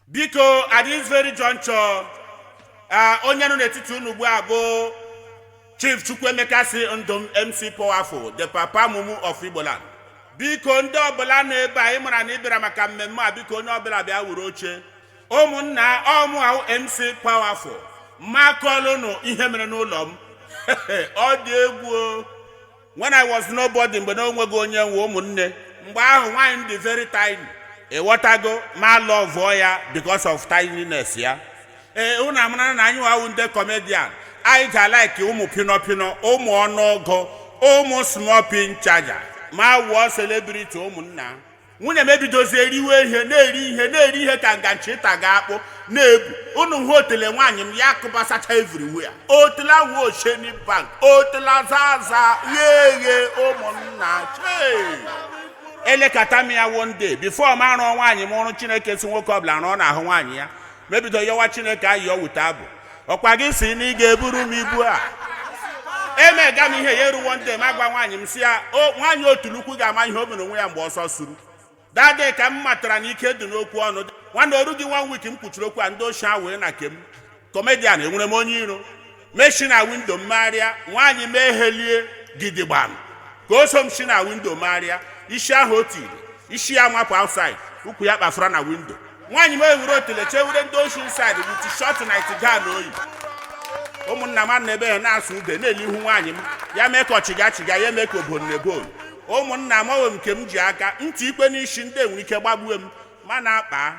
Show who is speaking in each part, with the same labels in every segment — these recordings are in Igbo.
Speaker 1: biko at this very juncture ah, onye nọ n'etiti unu ugbu a bụ chief chukwuemeka si ndụ m mc powerful the papa mumu of igboland biko ndị ọbụla nọ ebe a ịmara na ịbịara maka mmemme a biko onye ọbụla bịa wuru oche ụmụnna ọmụ ahụ mc powerful makọlụnụ ihe mere n'ụlọ m ọ dị egwu o. when i was nobody mgbe na onweghị onye nwe ụmụnne mgbe ahụ nwaanyị m dị very tiny ịghọtago ma lọvụọ ya because of tininess ya ee unu amara na anyị wawụ ndị comedian anyị ga-alaiki ụmụ pinọpinọ ụmụ ọnụọgụ ụmụ small pin chaja ma wụọ celebrity ụmụnna nwunye m ebidozie riwe ihe na-eri ihe na-eri ihe ka nganchi ịta ga-akpụ na-ebu unu hụ otele nwaanyị m ya kụbasacha everywhere otela wuo osheni bank otela zaza ghe eghe ụmụnna chee elekata m ya one day before m arụọ nwaanyị m ọrụ chineke si nwoke ọbụla rụọ n'ahụ nwaanyị ya mebido yọwa chineke ayọ wute abụ ọkwa gị si na ị ga-eburu m ibu a emega m ihe ya eruwo ndị ma gwa nwaanyị m si ya o nwaanyị otulukwu ga-ama ihe o mere onwe ya mgbe ọsọ suru dade ka m matara na ike dị n'okwu ọnụ nwanne oru gị one week m kwuchiri okwu a ndị ochie ahụ wee na kem kọmedian enwere m onye iro meshi na windo m marịa nwaanyị m ehelie gidigbam ka o so m si na windo marịa isi ahụ o tiri isi ya mapụ outside ụkwụ ya kpafura na windo nwaanyị m ewure otele chewure ndị oshi inside with short night gown oyi ụmụnna m na ebe ha na-asụ ude na-ele ihu nwaanyị m ya mee ka ọchịga chịga ya mee ka obon nebon ụmụnna m ọwe m nke m ji aka ntị ikpe n'isi ndị enwere ike gbagbue m ma na-akpa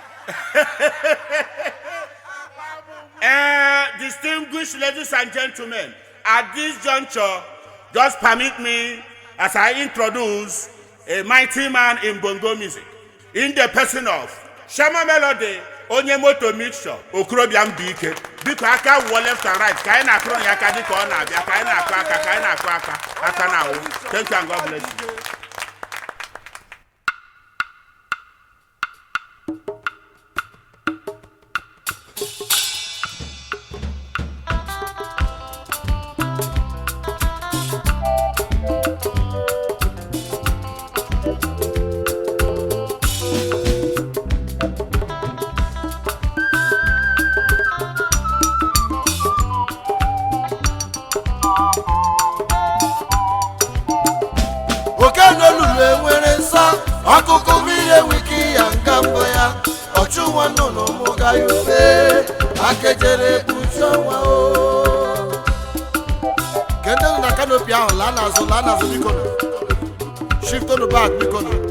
Speaker 1: Eh, distinguished ladies and gentlemen, at this juncture, just permit me as I introduce a mighty man in bongo music, in the person of Shama Melody, onye moto mixture, okorobịa m bụ ike. Biko aka wụọ left and right, ka anyị na-akụrụ ya aka dịka ọ na-abịa, ka anyị na-akụ aka, ka anyị na-akụ aka, aka na-awụ. Thank you and God bless you.
Speaker 2: oke n'olulu enwere nsọ ọkụkụ mmiri enwike ya nga mbụ ya ọchụ nwa nnụnụ mụga ya ufe akejere kpuchi ọnwa o kende na kanopi ahụ laa n'azụ laa n'azụ biko nụ. shiftonu bak biko nụ.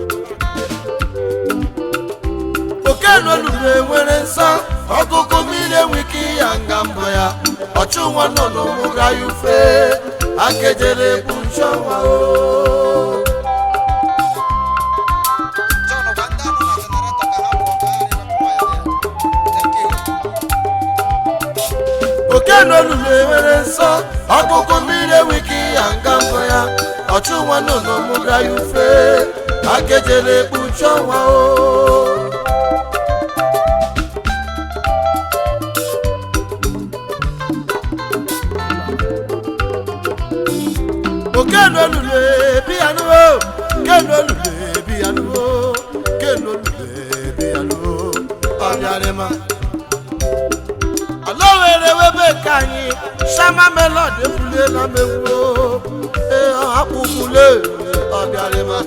Speaker 2: oke n'olulu enwere nsọ ọkụkụ mmiri enwike ya nga mbụ ya ọchụ nwa nnụnụ mụga ya ufe akejere kpuchi ọnwa o
Speaker 3: John Oganda nọ na generator ka ha pụọ ka ha na-ewepụ waya ya. Thank you.
Speaker 2: oke n'olulu enwere nsọ ọkụkụ mmiri enweghị ya nga mbụ ya ọchụ nwa nnụnụ mụga ya ufe akejere ekpuchi ọnwa o oke n'olulu ebi ya nuwo ke n'olulu ebi ya nuwo ke n'olulu ebi ya nuwo ọbịarịma ala were webe ka anyị shama melod efulela m egwu ee akpụkwule ọbịarịma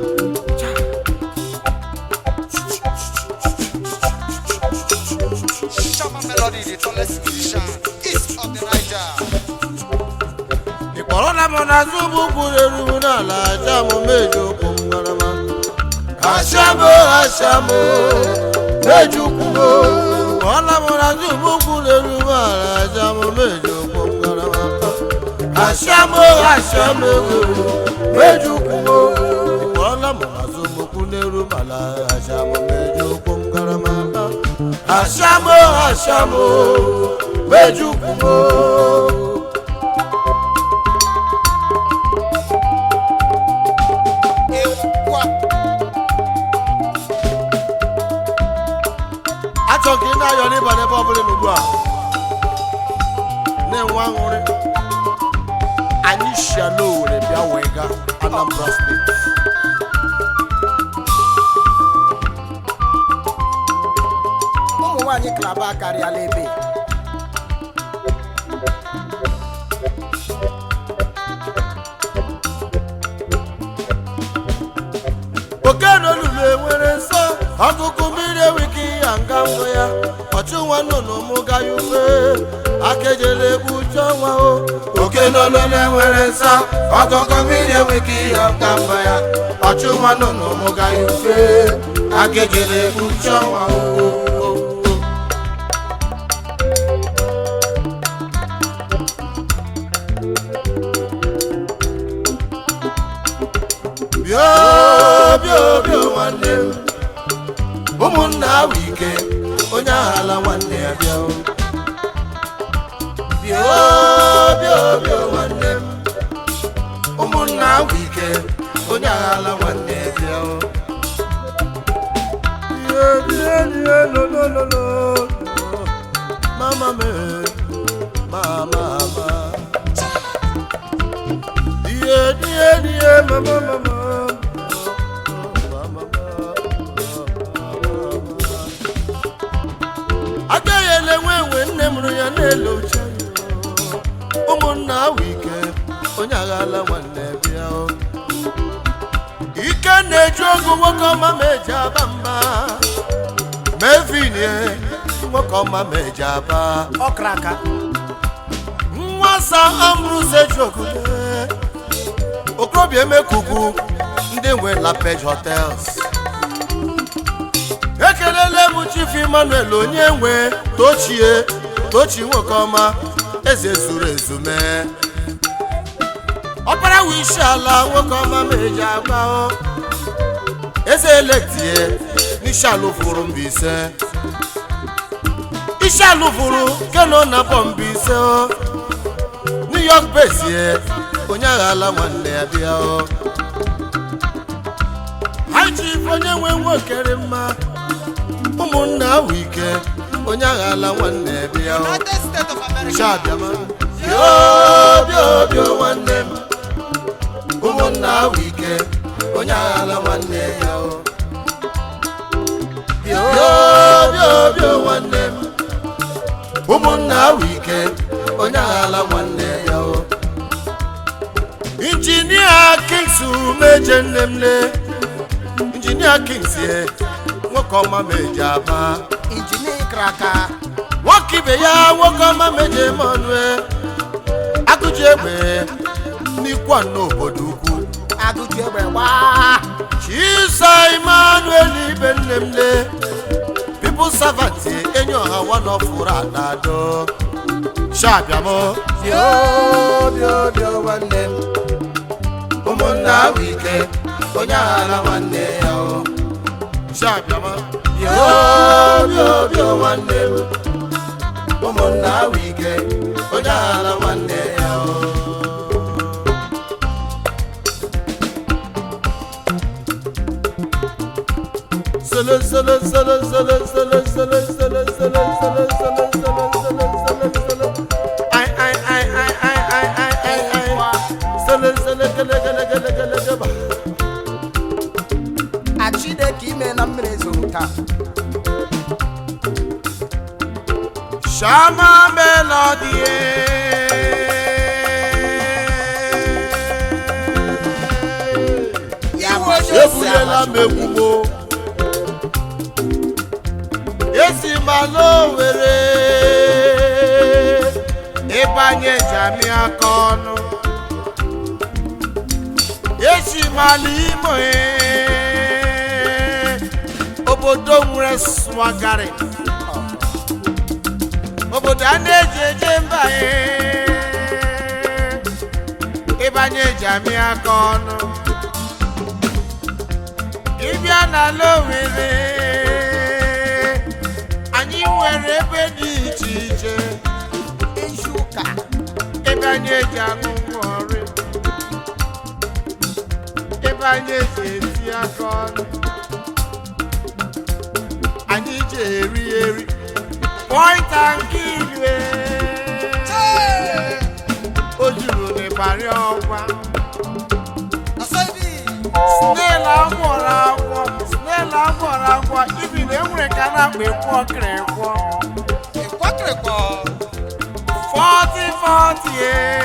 Speaker 3: Shama Melody, the tallest musician, east of the Niger.
Speaker 2: ịkpọrọla m n'azụ ụgbọ kwuru eru n'ala aja m meji ụkwụ m garama ashamo ashamo meji ụkwụ m ịkpọrọla m n'azụ ụgbọ kwuru eru n'ala aja m meji ụkwụ m garama ashamo ashamo meji ụkwụ m ịkpọrọla m n'azụ ụgbọ kwuru eru n'ala aja m meji ụkwụ m garama ashamo ashamo meji ụkwụ m
Speaker 3: Ekwa.
Speaker 2: achọ ka ị na-ayọ n'ịba n'ebe ọbụla n'ugbu a na-enwe aṅụrị anyị si ala owere bịa wee gaa anambra steeti
Speaker 4: anyị klaba karịala ebe
Speaker 2: oke n'olulu enwere nsọ ọkụkụ mmiri enweghị ya nga mbụ ya ọchụ nwa nnụnụ mụ gaghị ufe akejele egbu uche ọnwa o oke n'olulu enwere nsọ ọkụkụ mmiri enweghị ya nga mbụ ya ọchụ nwa nnụnụ mụ gaghị ufe akejele egbu uche ọnwa o bịa bịa bịa nwanne m ụmụnna ahụ ike onye aghala nwanne ya bịa o. bịa bịa bịa nwanne m ụmụnna ahụ ike onye aghala nwanne ya bịa o. Bịa, bịa, bịa, lo, lo, lo, lo. Mama me, mama, mama. Die, die, die, mama, mama. agaghị ele nwe enwe nne mụrụ ya n'elu oche ụmụnna ahụ ike onye aghala nwanne bịa o. ike na-eju ogu nwoke ọma ma eji aba mba mevinie nwoke ọma ma eji aba
Speaker 4: ọkra aka
Speaker 2: nwasa ambrose jogule okorobịa emekugu ndị nwe lapej hotels ekelele m chief emmanuel onye nwe tochie tochi nwoke ọma eze zuru ezu mee ọkpara wu isi ala nwoke ọma ma eji agba o eze elektie n'isi ala fụrụ mbaise isi ala fụrụ keno na bọ mbaise o new york bezie onye aghala nwanne ya bịa o ha chief onye nwe nwokere mma ụmụnna ahụ ike onye aghala nwanne ya bịa o
Speaker 3: United States of America.
Speaker 2: Shabiama. Bịa bịa bịa nwanne m ụmụnna ahụ ike onye aghala nwanne ya o bịa bịa bịa nwanne m ụmụnna ahụ ike onye aghala nwanne ya o injinia kings meje nne m le injinia kings ye nwoke ọma meje aba
Speaker 4: injinia ịkra aka
Speaker 2: nwoke ibe ya nwoke ọma meje emmanuel agụji egbe n'ikwa n'obodo ukwu
Speaker 4: agụji egbe gbaa
Speaker 2: chisa emmanuel ibe nne m le people servant enyi ọha wanọfụrụ anado shabiamo
Speaker 4: bịa bịa bịa nwanne m
Speaker 2: ụmụnna ahụ ike onye aghara nwanne ya o shabiama bịa bịa bịa nwanne m ụmụnna ahụ ike onye aghara nwanne ya o Solo, solo, solo, solo, solo, solo, solo, solo, solo, solo, solo, solo, solo, solo. Ai, ai, ai, ai, ai, ai, ai, ai, ai. Solo, solo, gele, gele, gele, gele, gele.
Speaker 4: a chineke ime na mmiri zoro taa
Speaker 2: Shama melody. ebulela m ekwugbo esi malo were ịbanye jami aka ọnụ esi malo imo obodo nwere swagari obodo a na-eji eje mba ịbanye jami aka ọnụ ịbịa n'ala Owerri anyị nwere ebe dị iche iche
Speaker 4: ezu ụka
Speaker 2: ebe anyị eji aṅụ ngwọrị ebe anyị eji esi aka ọnụ anyị ji eri eri pọịnta nke ilue o juru n'ịbarị ọgwa
Speaker 3: Asaibi.
Speaker 2: snail agwọrọ agwọ snail agwọrọ agwọ ibi na enwere ka a na-akpa ekwu ọkịrị ekwu
Speaker 3: ịkwakịrịkpọ
Speaker 2: 40 40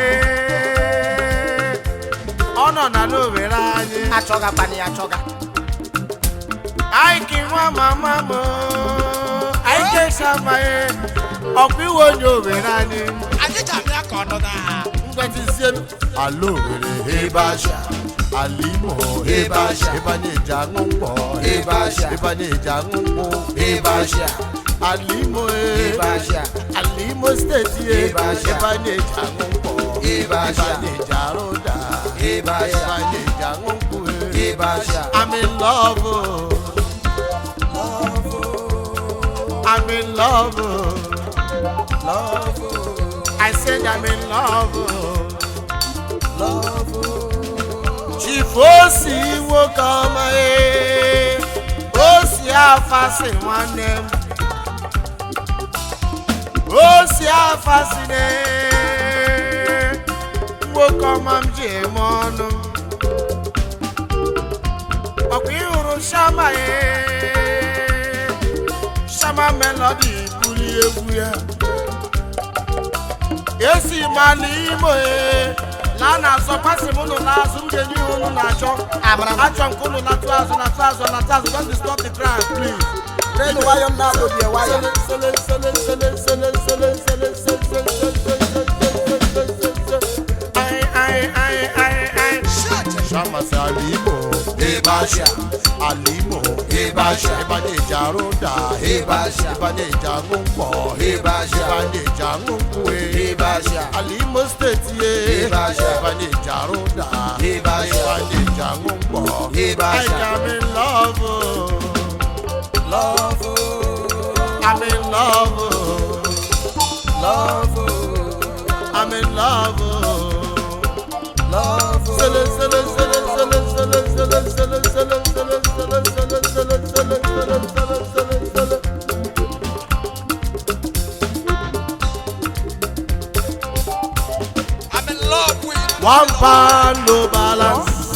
Speaker 2: ọ nọ na n'owere anyị
Speaker 4: achọga kpani achọga
Speaker 2: anyị ka nwa mama m anyị kesamaghị ọkwa iwe onye owere anyị
Speaker 3: anyị ji abịa ka ọ nọ na
Speaker 2: ngwatizie ala owere ebe asha ala imo ebe asha ebe anyị eji aṅụ mkpọ
Speaker 4: Ebe asha.
Speaker 2: ebe anyị eji aṅụ mkpụ
Speaker 4: Ebe asha.
Speaker 2: ala imo
Speaker 4: ebe asha
Speaker 2: ala imo steeti
Speaker 4: Ebe asha.
Speaker 2: ebe anyị eji aṅụ mkpọ
Speaker 4: Ebe asha.
Speaker 2: anyị eji arụ ụda
Speaker 4: Ebe asha.
Speaker 2: ebe anyị eji aṅụ mkpụ
Speaker 4: ebe asha
Speaker 2: I'm in love. I'm in love. I said I'm in love. Chief Osi nwoke ọma ee, Osi afasị nwanne m. Osi afasị ne, nwoke ọma m ji eme ọnụ m. ọkwa ịhụrụ shama ee shama melodi buli egwu ya esi ma n'imo ee laa na azọ kwasị m ụnụ n'azụ m ga-enye ihe ụnụ na-achọ
Speaker 4: Amara m.
Speaker 2: achọ nke ụnụ natụ azụ natụ azụ natụ azụ don't disturb the crowd please
Speaker 4: renu nwayọ m na-adọbie nwayọ
Speaker 2: Ai, ai, ai, ai, ai. Shama si alimo,
Speaker 4: Ebasha.
Speaker 2: alimo, ebasha, ebanye eji arụ ụda,
Speaker 4: Ebasha.
Speaker 2: ebanye eji aṅụ mkpọ,
Speaker 4: Ebasha.
Speaker 2: ebanye eji aṅụ nkwụ,
Speaker 4: Ebasha.
Speaker 2: alimo steeti ye,
Speaker 4: Ebasha.
Speaker 2: ebanye eji arụ ụda,
Speaker 4: Ebasha.
Speaker 2: ebanye eji aṅụ mkpọ,
Speaker 4: Ebasha.
Speaker 2: I am in love,
Speaker 4: love
Speaker 2: I'm in love,
Speaker 4: love
Speaker 2: I'm in love.
Speaker 4: love
Speaker 2: Sele, sele, sele, sele, sele, sele, sele, sele, sele, sele, sele, sele, sele, sele, sele, sele, sele.
Speaker 3: I'm in love with
Speaker 2: One pound no balance.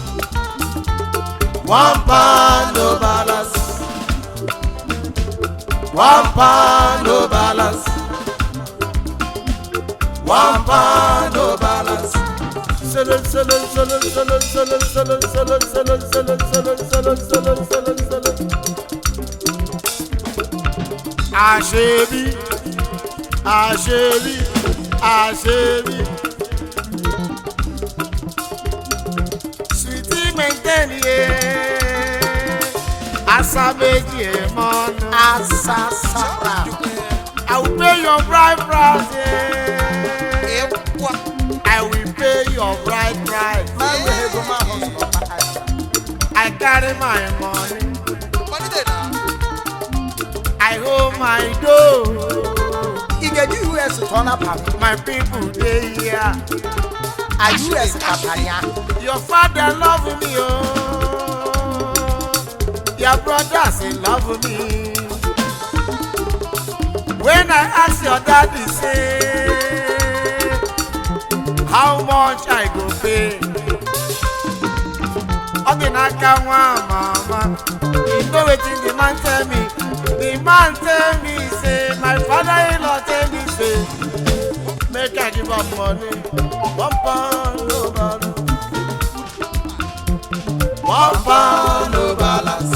Speaker 2: One pound no balance. One pound no balance. One pound no balance. Sele, sele, sele, sele, sele, sele, sele, sele, sele, sele, sele, sele, sele, sele. Àṣebí, àṣebí, àṣebí. Sweetie maintain ye, asa méjì ẹ̀ mọ́nu.
Speaker 4: asasara
Speaker 2: I will pay your bride price, yeah.
Speaker 3: ịkwa
Speaker 2: I will pay your bride price.
Speaker 4: ma enwe ego ma ahụ sọrọ
Speaker 2: I carry my money,
Speaker 3: malite na
Speaker 2: I hold my dough.
Speaker 4: ị ga-eji us tụọ na pam
Speaker 2: My people dey here.
Speaker 4: a us katanya
Speaker 2: Your father love me, oh. Your brothers they love me. When I ask your daddy, say, how much I go pay? Ọ dị n'aka nwa mama. You know wetin the man tell me? The man tell me say, my father-in-law tell me say, make I give am money. One pound no balance. One pound no balance.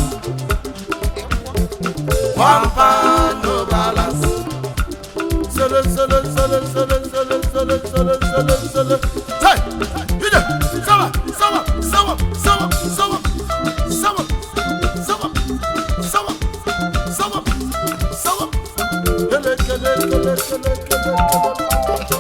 Speaker 2: One pound no balance. Solo, solo, solo, solo, solo, solo, solo, solo, solo. Hey, you there? Sama, sama, sama, sama, sama, sama, sama, sama, sama, sama. Kele, kele, kele, kele, kele,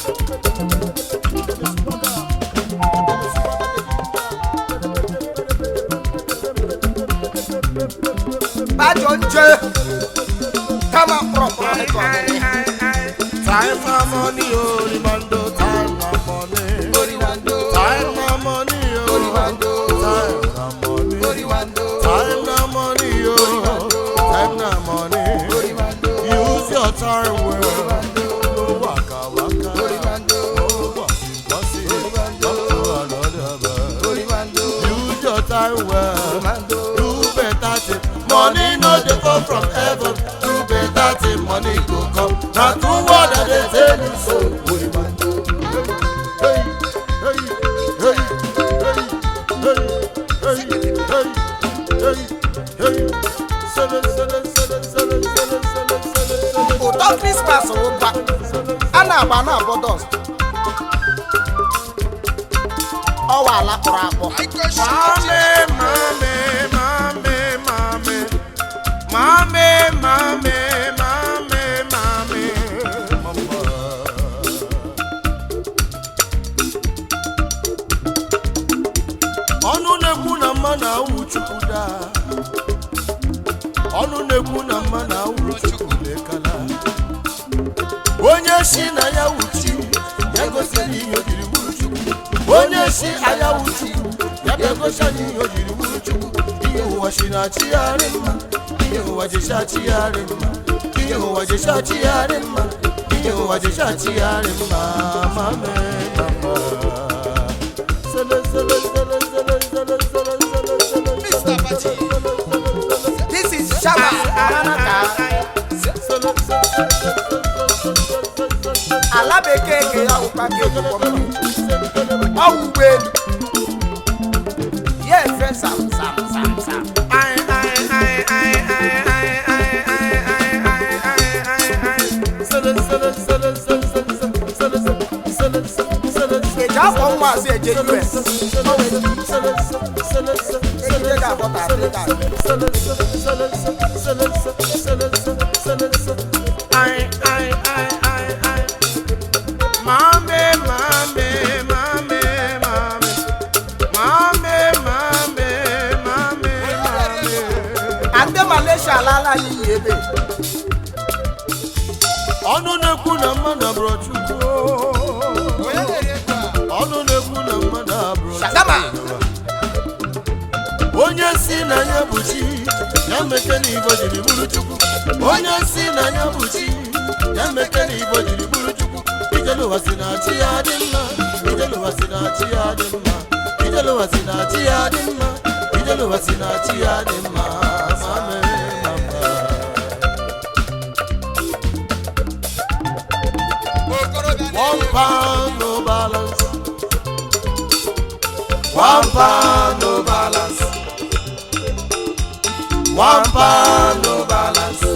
Speaker 4: bajọ nje kama kpọrọkpọrọ ịtụ ọmụmụ
Speaker 2: Time na money, oh, Rimando, time na money.
Speaker 4: oriwando
Speaker 2: Time na money, oh.
Speaker 4: Orimando.
Speaker 2: Time na money.
Speaker 4: oriwando
Speaker 2: Time na money, oh. Time na money.
Speaker 4: oriwando
Speaker 2: Use your time well. No waka waka.
Speaker 4: oriwando
Speaker 2: No bossy bossy. Talk to another man.
Speaker 4: oriwando
Speaker 2: Use your time well.
Speaker 4: oriwando
Speaker 2: Do better thing. Money no dey thing money go come na true word i dey tell you so. Hey, hey, hey, hey, hey, hey, hey, hey, hey. Sele, sele, sele, sele, sele, sele, sele, sele.
Speaker 4: ụtọ krismas ụba a na-agba na-abọ dọst ọwa ala kpọrọ akpọ
Speaker 2: Mame, mame, mame, mame, mame, mame, mame, mame, mama. ọnụ na-ekwu na mmadụ awụ chukwu daa ọnụ na-ekwu na mmadụ awụ chukwu lekala onye si na ya wuchi ya gosiri ihe o jiri bụrụ chukwu onye si aya wuchi ya ga-egosi anyị ihe o jiri bụrụ chukwu ihe ụwa si na chigharị mma ihe ụwa ji chachigharị mma ihe ụwa ji chachigharị mma ihe ụwa ji chachigharị mma ma mee mama Sele, sele, sele, sele, sele, sele, sele, sele,
Speaker 3: Mr. Baji.
Speaker 4: this is shaba aranaka ala bekee ke ya ụkpa ka ejikwa mma ọwụ ụgbọelu ya efe sam sam sam sam eji afọ nwa azụ eje us ejide ga-abọta afrịka ande malaysia alaala ya iyi ebe
Speaker 2: ọnụ na-ekwu na mmadụ abụrụ chukwu
Speaker 3: onye na-eri ego a
Speaker 2: ọnụ na-ekwu na mmadụ abụrụ
Speaker 4: Shagama.
Speaker 2: onye si na ya bụ chi ya meke na igbo jiri bụrụ chukwu onye si na ya bụ chi ya meke na igbo jiri bụrụ chukwu ijeluwa si na chi ya dị mma ijeluwa si na chi ya dị mma ijeluwa si na chi ya dị mma ijeluwa si na chi ya dị mma ma mee mama
Speaker 3: okorobịa
Speaker 2: One
Speaker 3: na-eri
Speaker 2: pound no balance. One pound no balance. One pound no balance.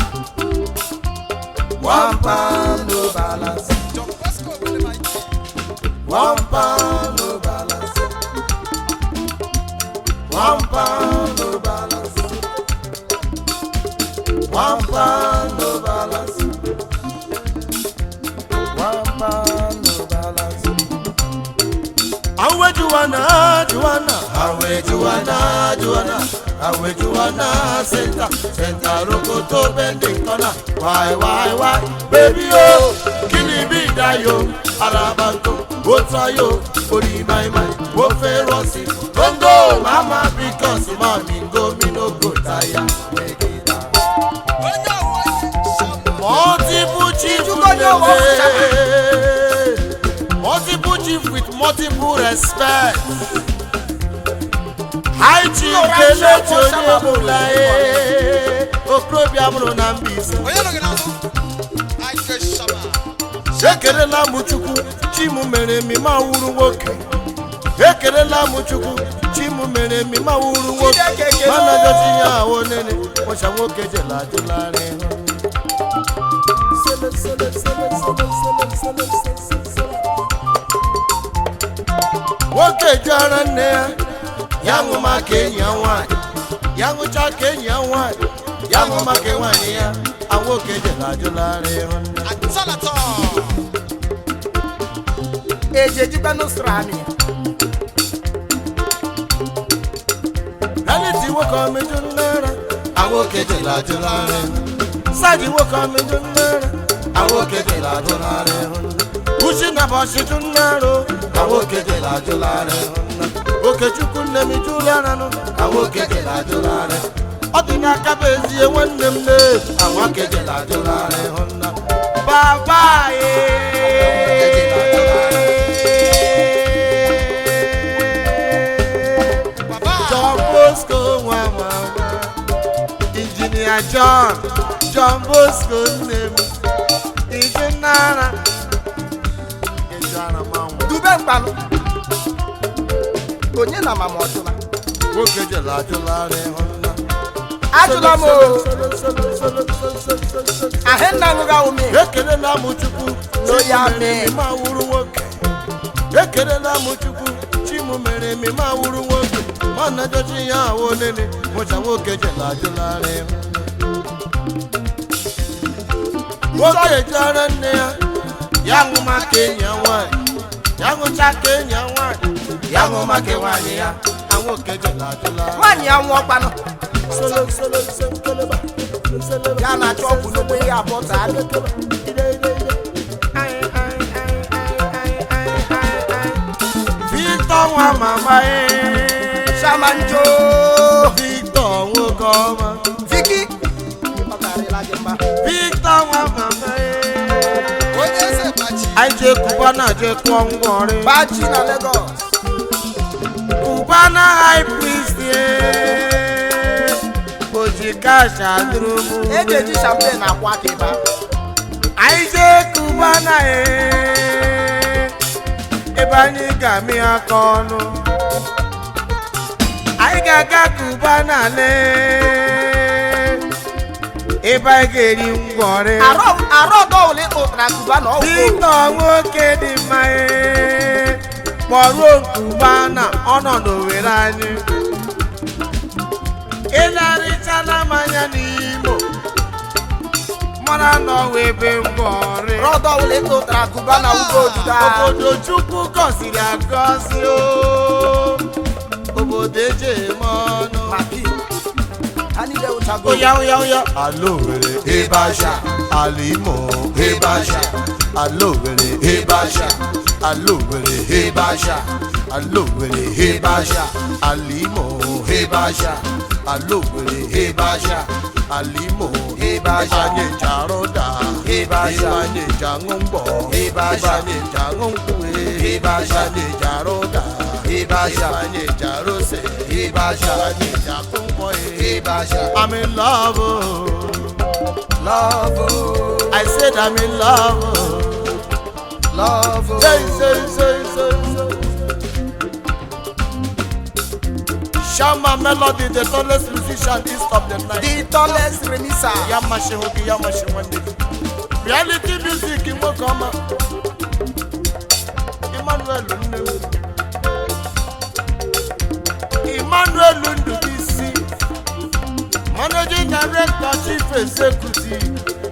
Speaker 2: One pound no balance.
Speaker 3: John Bosco Ogbonimayi.
Speaker 2: One pound no balance. One pound no balance. One pound no balance. One pound no balance. Awe Juana, Juana, Awe Juana, Juana, Awe Juana, Senta, Senta Rokoto bending corner. Why, why, why, baby oh, kini bi dayo, Arabanko, Wotayo, Ori my mind, Wo Ferosi, Congo, Mama, because mommy go me no go tire. Make it up.
Speaker 3: onye ọwa isi shama
Speaker 2: Multiple chief
Speaker 4: Ijuko ni ọwọ́
Speaker 2: Multiple chief with multiple respect. High chief Kelechi Onyebula ee. Okorobịa mụrụ na Mbaise.
Speaker 3: onye nọ gị n'azụ ike shama
Speaker 2: Ekelela m Chukwu, chi m mere mmemme awụrụ nwoke. Ekelela m Chukwu, chi m mere mmemme awụrụ nwoke.
Speaker 4: Chineke ekele.
Speaker 2: Mana gosi ya ahụ nene, ụcha nwoke jela ajụlarị hụ. Sele, sele, sele, sele, sele, sele, sele, sele. nwoke jụara nne ya ya ṅụ maka enyi ya nwaanyị ya ṅụcha ka enyi ya nwaanyị ya ṅụ maka nwaanyị ya a nwoke jela ajụlarị hụ nne
Speaker 3: atọlatọ
Speaker 4: eji ejikwa n'usoro amị
Speaker 2: reality nwoke ọmịjụ nnara a nwoke jela ajụlarị hụ saji nwoke ọmịjụ nnara a nwoke jela ajụlarị hụ nne uchi na bọchịjụ nnara a nwoke jela ajụlarị hụ nne okechukwu nne m jụlara nụ a nwoke jela ajụlarị ọ dị n'aka bụ ezie nwanne m ne a nwoke jela ajụlarị hụ nna baba
Speaker 3: baba
Speaker 2: John Bosco nwa mama injinia john john bosco nne m ije nara ejara manwụ
Speaker 4: dube mkpanụ onye na mama ọjụla
Speaker 2: nwoke jere ajụlarị ịhụnna
Speaker 4: ajụla m o ahịnna ṅụga ome
Speaker 2: ekelela m chukwu
Speaker 4: N'oyi
Speaker 2: Chimụ
Speaker 4: amị.
Speaker 2: mere eme awụrụ nwoke ekelela m chukwu chimụ mere eme ma awụrụ nwoke ma na jọchi ya ahụ onene mụcha nwoke jere ajụlarị nwoke jere nne ya ya ṅụ maka enyi ya nwaanyị ya ṅụcha ka enyi ya nwaanyị ya ṅụ maka nwaanyị ya a nwoke jere ajụlarị
Speaker 4: nwaanyị ya nwụọ kpanụ
Speaker 2: solo solo senkeleba senkeleba
Speaker 4: ya na-achọ ọgwụ n'ogbe ihe abụọ taa abịa
Speaker 2: Victor nwa mama ee.
Speaker 4: shamanjo
Speaker 2: Victor nwoke ọma.
Speaker 4: viki ọ karịla gị mma
Speaker 2: Victor nwa mama ee.
Speaker 3: onye eze gbachi
Speaker 2: Anyị jee Cubana jee kụọ ngwọrị.
Speaker 4: baji na Lagos
Speaker 2: Cubana high priest ee. Oji kash adụrụ mụ.
Speaker 4: eji eji champagne akwa aka ebe ahụ
Speaker 2: Anyị jee Cubana ee. Ebe anyị ga-amị aka ọnụ. Anyị ga-aga Cubana lee. Ebe anyị ga-eri ngwọrị.
Speaker 4: arọ arọ ọdọ ole ụtara kuba na ọgwụ
Speaker 2: Victor nwoke dị mma ee. kpọruo Cubana ọnọdụ were anyị. Ịlarịchala mmanya n'Imo. Mara na ọwa ebe ngwọrị.
Speaker 4: rọdọ ole ụtara kuba na ugbo ojuda
Speaker 2: obodo chukwu gọziri agọzi o obodo eji eme ọnụ
Speaker 4: maki ha niile wụchago
Speaker 2: oya oya oya ala owere ebe aja ala imo ebe aja ala owere ebe aja ala owere ebe aja ala owere ebe aja ala imo ebe aja ala owere ebe aja ala imo ebe aja anyị eji arụ da ebe aja anyị eji aṅụ mgbọ ebe aja anyị eji aṅụ nkwụ ebe aja anyị eji arụ da ebe aja anyị eji arụ ose ebe aja anyị eji akụ nkwọ ebe aja I'm in love oh.
Speaker 4: love
Speaker 2: I said I'm in love oh.
Speaker 4: love
Speaker 2: Say, say, say, say, say. Shama Melody, the tallest musician east of the night.
Speaker 4: the tallest remisa
Speaker 2: Yamashi Hoki, Yamashi Wande. Reality music in Wakama. Emmanuel Nnewu. Emmanuel Ndubisi. Managing Director, Chief Executive.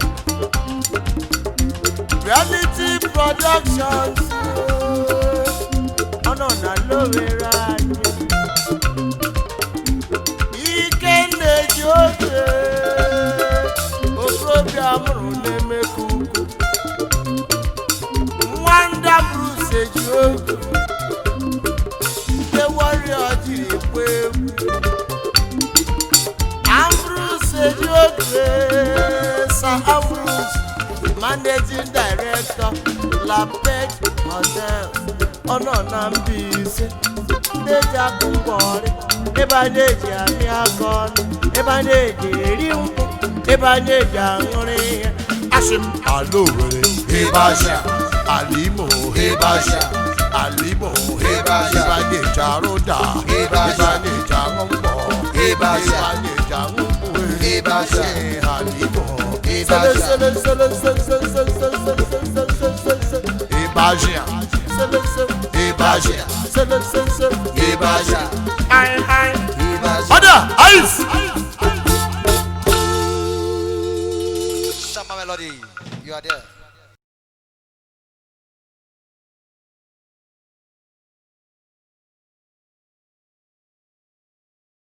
Speaker 2: Reality Productions. Ọ̀nà ọ̀nà lówera anyị. Ike na-eji oge. Okorobịa mụrụ na-emeka ukwu. Nwanda Bruce eji oge. Ndị warrior jiri kwe egwu. Ambrose eji oge. Sir Ambrose managing director lapet hotel ọnọ na Mbaise ndị eji akụ ngwọrị ebe a na-eji amị aka ọnụ ebe a na-eji eri nkwụ ebe a na-eji aṅụrị ihe asị m ala Owere ebe aja ala Imo ebe aja ala Imo ebe aja ebe a na-eji arụ da ebe a na-eji aṅụ mgbọ ebe a na-eji aṅụ nkwụ ebe aja ala Imo ebe aja Ibaja. Ibaja. Ibaja. Ai, ai. Ada, ice.
Speaker 3: Shama Melody, you are there.